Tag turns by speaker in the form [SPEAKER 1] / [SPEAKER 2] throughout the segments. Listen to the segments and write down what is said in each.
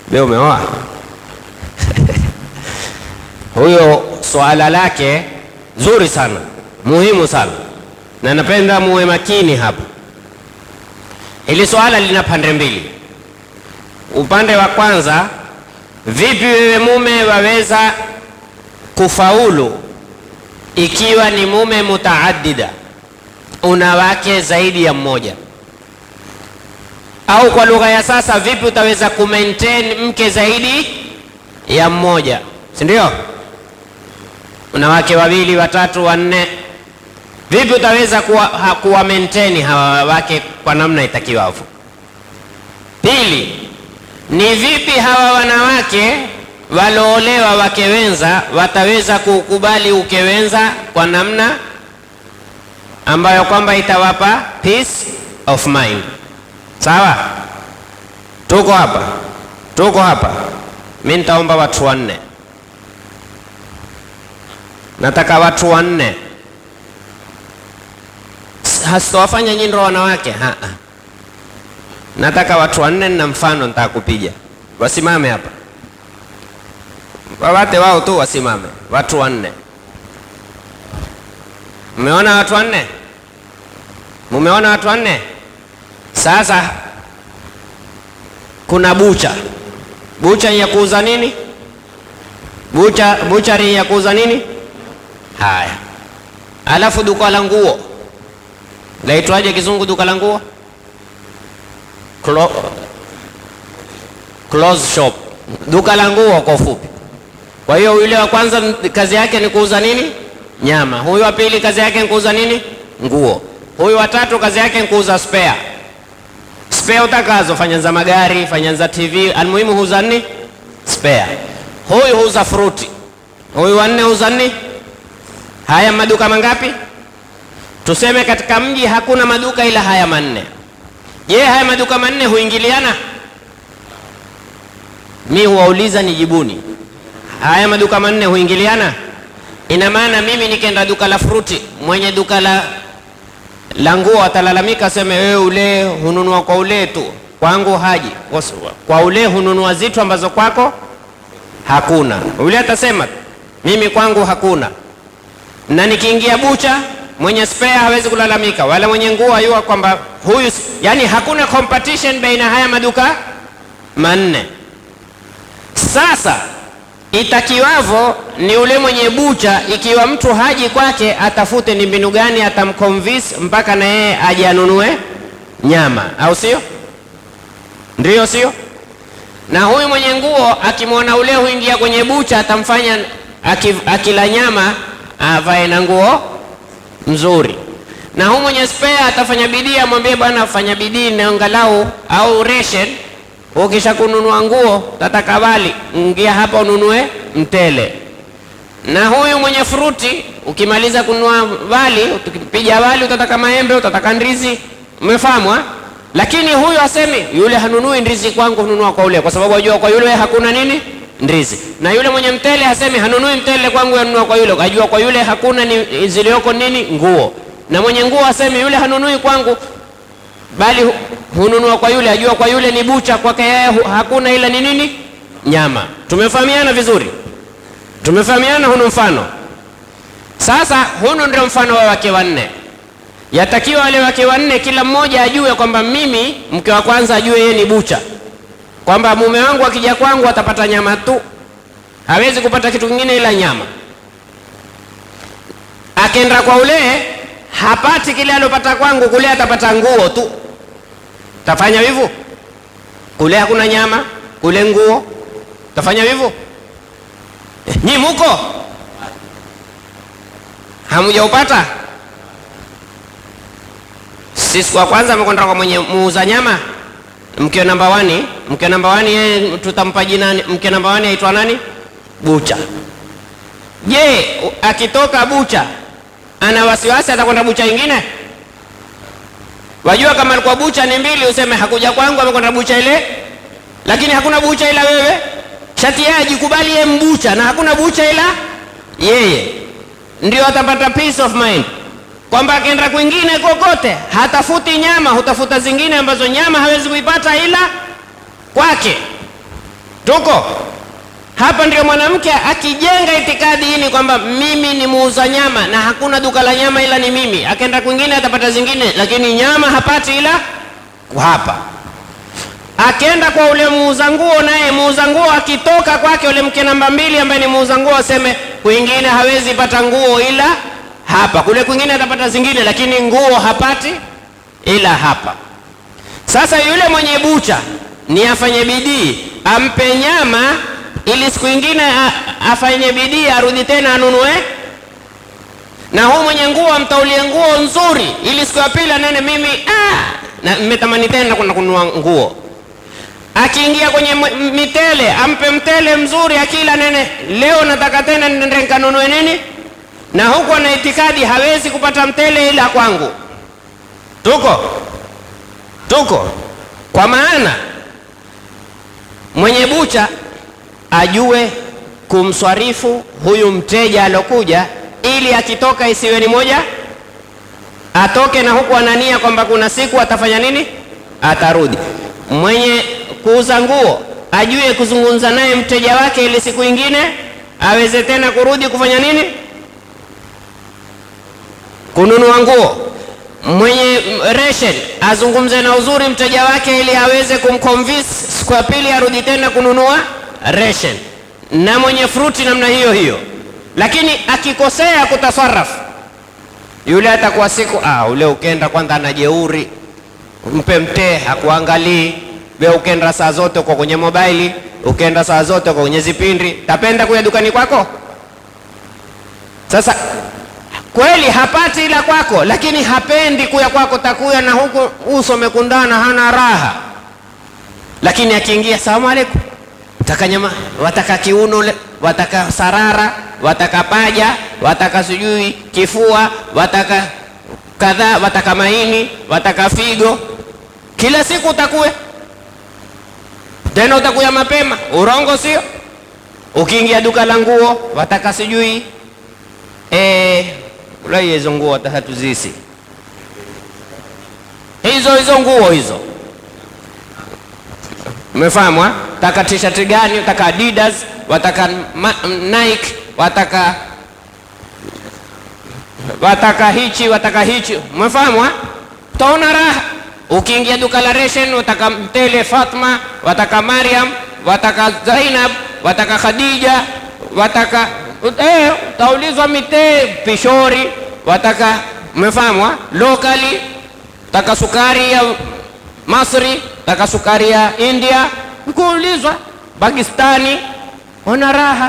[SPEAKER 1] Be umeoa? Huyo swala lake zuri sana, muhimu sana, na napenda muwe makini hapa. Hili swala lina pande mbili. Upande wa kwanza, vipi wewe mume waweza kufaulu ikiwa ni mume mutaaddida, una wake zaidi ya mmoja? Au kwa lugha ya sasa, vipi utaweza kumaintain mke zaidi ya mmoja, si ndio? Una wake wawili, watatu, wanne, vipi utaweza kuwa, ha, kuwa maintain hawa wake kwa namna itakiwavyo? Pili, ni vipi hawa wanawake waloolewa wake wenza wataweza kukubali uke wenza kwa namna ambayo kwamba itawapa peace of mind. Sawa, tuko hapa, tuko hapa. Mi nitaomba watu wanne, nataka watu wanne, hasitowafanya nyinyi ndo wanawake ha -ha. Nataka watu wanne na mfano nitaka kupiga, wasimame hapa, wawate wao tu wasimame, watu wanne. Mmeona watu wanne? Mumeona watu wanne? Sasa kuna bucha, bucha ya kuuza nini? Bucha, buchari ya kuuza nini? Haya, alafu duka la nguo laitwaje kizungu? Duka la nguo Clo clothes shop, duka la nguo kwa ufupi. Kwa hiyo yule wa kwanza kazi yake ni kuuza nini? Nyama. Huyu wa pili kazi yake ni kuuza nini? Nguo. Huyu wa tatu kazi yake ni kuuza spare spare utakazo, fanya za magari, fanya za TV, almuhimu huuza nini? Spare. Huyu huuza fruti, huyu wanne huuza nini? Haya maduka mangapi? Tuseme katika mji hakuna maduka ila haya manne. Je, haya maduka manne huingiliana? Mi huwauliza nijibuni, haya maduka manne huingiliana? Ina maana mimi nikenda duka la fruti, mwenye duka la la nguo atalalamika, aseme wewe ule hununua kwa ule tu, kwangu haji kwa ule hununua zitu ambazo kwako hakuna. Ule atasema mimi kwangu hakuna. Na nikiingia bucha, mwenye spare hawezi kulalamika, wala mwenye nguo ayua kwamba huyu, yani hakuna competition baina haya maduka manne. Sasa itakiwavo ni ule mwenye bucha, ikiwa mtu haji kwake, atafute ni mbinu gani atamconvince mpaka na yeye aje anunue nyama, au sio? Ndiyo, sio? Na huyu mwenye nguo akimwona ule huingia kwenye bucha, atamfanya akila nyama avae na nguo mzuri, na huyu mwenye spare atafanya bidii, amwambie bwana, fanya bidii na angalau au ration Ukisha kununua nguo tataka wali, ingia hapa ununue mtele. Na huyu mwenye fruti, ukimaliza kununua wali, ukipiga wali utataka maembe, utataka ndizi, umefahamu? Lakini huyu asemi yule hanunui ndizi kwangu, hununua kwa ule, kwa sababu ajua kwa yule hakuna nini ndizi. Na yule mwenye mtele hasemi hanunui mtele kwangu, yanunua kwa yule, ajua kwa yule hakuna ni zilioko nini nguo. Na mwenye nguo asemi yule hanunui kwangu bali hununua kwa yule, ajua kwa yule ni bucha, kwake yeye hakuna ila ni nini? Nyama. Tumefahamiana vizuri? Tumefahamiana. Hunu mfano sasa, hunu ndio mfano wa wake wanne. Yatakiwa wale wake wanne, kila mmoja ajue kwamba mimi, mke wa kwanza ajue yeye ni bucha, kwamba mume wangu akija kwangu atapata nyama tu, hawezi kupata kitu kingine ila nyama. Akenda kwa ule hapati kile alopata kwangu, kule atapata nguo tu. Tafanya hivyo? Kule hakuna nyama, kule nguo. Tafanya hivyo? Nyi muko hamujaupata? Sisi kwa kwanza amekwenda kwa mwenye muuza nyama, mke namba wani, mke namba wani, yeye tutampa jina. Mke namba wani aitwa nani? Bucha. Je, akitoka bucha ana wasiwasi atakwenda bucha ingine? Wajua, kama alikuwa bucha ni mbili, useme hakuja kwangu, amekwenda bucha ile, lakini hakuna bucha ila wewe. Shati yeye ajikubali yeye mbucha, na hakuna bucha ila yeye, ndio atapata peace of mind kwamba akienda kwingine kokote hatafuti nyama, hutafuta zingine ambazo nyama hawezi kuipata ila kwake. Tuko hapa, ndio mwanamke akijenga itikadi hii ni kwamba mimi ni muuza nyama na hakuna duka la nyama ila ni mimi. Akaenda kwingine atapata zingine, lakini nyama hapati ila hapa. Akienda kwa ule muuza nguo, naye muuza nguo akitoka kwake ule mke namba mbili ambaye ni muuza nguo, aseme kwingine hawezi pata nguo ila hapa, kule kwingine atapata zingine, lakini nguo hapati ila hapa. Sasa yule mwenye bucha ni afanye bidii ampe nyama, ili siku ingine afanye bidii arudi tena anunue, na huu mwenye nguo amtaulie nguo nzuri, ili siku ya pili anene mimi ah, na mmetamani tena kwenda kununua nguo. Akiingia kwenye mitele ampe mtele mzuri, akila nene, leo nataka tena nende nikanunue nini, na huku ana itikadi hawezi kupata mtele ila kwangu. Tuko tuko kwa maana mwenye bucha ajue kumswarifu huyu mteja alokuja, ili akitoka isiwe ni moja, atoke na huku anania kwamba kuna siku atafanya nini, atarudi. Mwenye kuuza nguo ajue kuzungumza naye mteja wake, ili siku ingine aweze tena kurudi kufanya nini, kununua nguo mwenye ration azungumze na uzuri mteja wake ili aweze kumconvince siku ya pili arudi tena kununua ration, na mwenye fruti namna hiyo hiyo. Lakini akikosea kutasarafu, yule atakuwa siku ah, ule ukenda kwanza ana jeuri, mpe mtee hakuangalii. We ukenda saa zote uko kwenye mobaili, ukenda saa zote uko kwenye zipindi, tapenda kuya dukani kwako sasa kweli hapati ila kwako, lakini hapendi kuya kwako, takuya na huku uso umekundana, hana raha. Lakini akiingia salamu alaikum, wataka nyama, wataka kiuno, wataka sarara, wataka paja, wataka sijui kifua, wataka kadhaa, wataka maini, wataka figo, kila siku utakuya tena, utakuya mapema. Urongo sio? Ukiingia duka la nguo, wataka sijui eh, ulai hizo nguo watahatuzisi hizo hizo nguo hizo, umefahamu? Taka t-shirt gani? Wataka Adidas, wataka Nike, wataka wataka hichi, wataka hichi, umefahamu? Utaona raha. Ukiingia duka la ration, wataka mtele Fatma, wataka Mariam, wataka Zainab, wataka Khadija, wataka Eh, utaulizwa mitee pishori, wataka umefahamu, lokali, taka sukari ya Masri, taka sukari ya India, kuulizwa Pakistani, ona raha.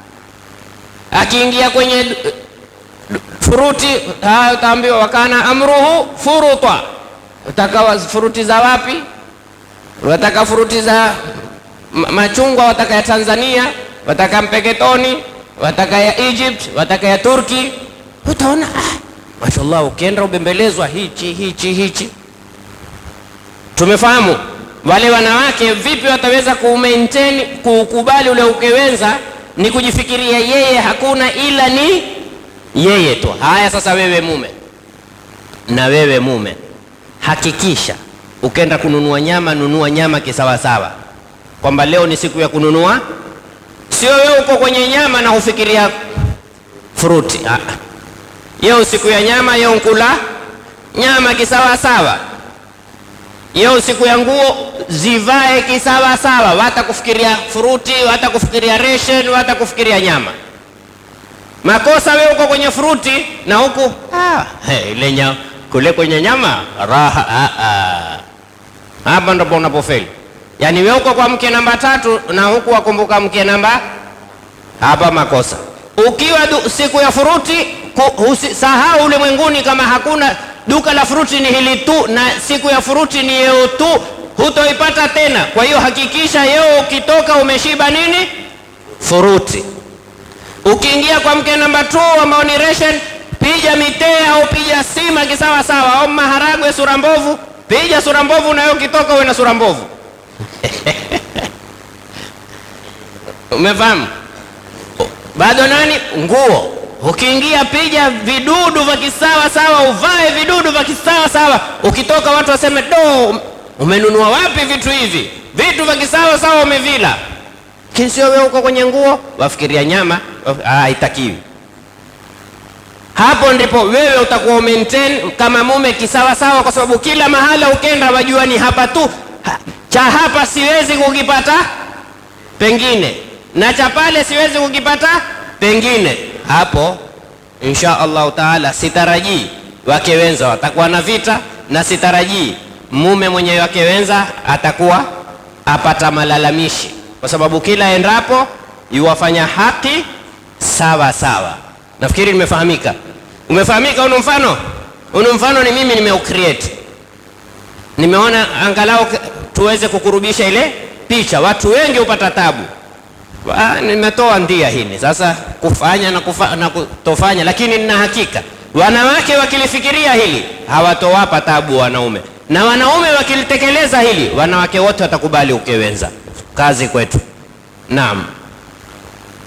[SPEAKER 1] Akiingia kwenye furuti utaambiwa wakana amruhu furutwa, utaka furuti za wapi? Wataka furuti za machungwa, wataka ya Tanzania, wataka mpeketoni wataka ya Egypt, wataka ya Turki, utaona ah, mashallah, ukienda ubembelezwa hichi hichi hichi. Tumefahamu wale wanawake vipi wataweza ku maintain kukubali ule ukewenza, ni kujifikiria yeye hakuna ila ni yeye tu. Haya, sasa wewe mume na wewe mume, hakikisha ukenda kununua nyama, nunua nyama kisawasawa, kwamba leo ni siku ya kununua Sio wewe uko kwenye nyama na hufikiria fruti. Yeo siku ya nyama, yeo nkula nyama kisawasawa. Yeo siku ya nguo zivae kisawasawa, wata kufikiria fruti, wata kufikiria ration, wata kufikiria nyama. Makosa wewe uko kwenye fruti na huku ah, hey, ile nyama kule kwenye nyama raha. Ah, ah. Hapa ndipo unapofeli. Yaani wewe uko kwa mke namba tatu na huku wakumbuka mke namba hapa, makosa. Ukiwa du, siku ya furuti sahau ulimwenguni kama hakuna duka la furuti ni hili tu, na siku ya furuti ni yeo tu, hutoipata tena. Kwa hiyo hakikisha yeo ukitoka umeshiba nini furuti. Ukiingia kwa mke namba 2 ambao ni ration, pija mitee au pija sima kisawa sawa, au maharagwe sura mbovu, pija sura mbovu, na wewe ukitoka uwe na sura mbovu Umefahamu? Bado nani? Nguo ukiingia, pija vidudu vya kisawa sawa, uvae vidudu vya kisawa sawa. Ukitoka watu waseme do, umenunua wapi vitu hivi? Vitu vya kisawa sawa umevila. lakini sio wewe uko kwenye nguo wafikiria nyama, ah, haitakiwi. Hapo ndipo wewe utakuwa maintain kama mume kisawasawa, kwa sababu kila mahala ukenda wajua ni hapa tu ha, cha hapa siwezi kukipata pengine, na cha pale siwezi kukipata pengine. Hapo insha Allahu taala sitarajii wake wenza watakuwa na vita, na sitarajii mume mwenye wake wenza atakuwa apata malalamishi, kwa sababu kila endapo yuwafanya haki sawa sawa. Nafikiri nimefahamika. Umefahamika? Unu mfano unu mfano ni mimi nimeucreate, nimeona angalau tuweze kukurubisha ile picha. Watu wengi hupata tabu, nimetoa ndia hili sasa kufanya na, kufa, na kutofanya, lakini nina hakika wanawake wakilifikiria hili hawatowapa tabu wanaume, na wanaume wakilitekeleza hili wanawake wote watakubali ukewenza. Kazi kwetu. Naam.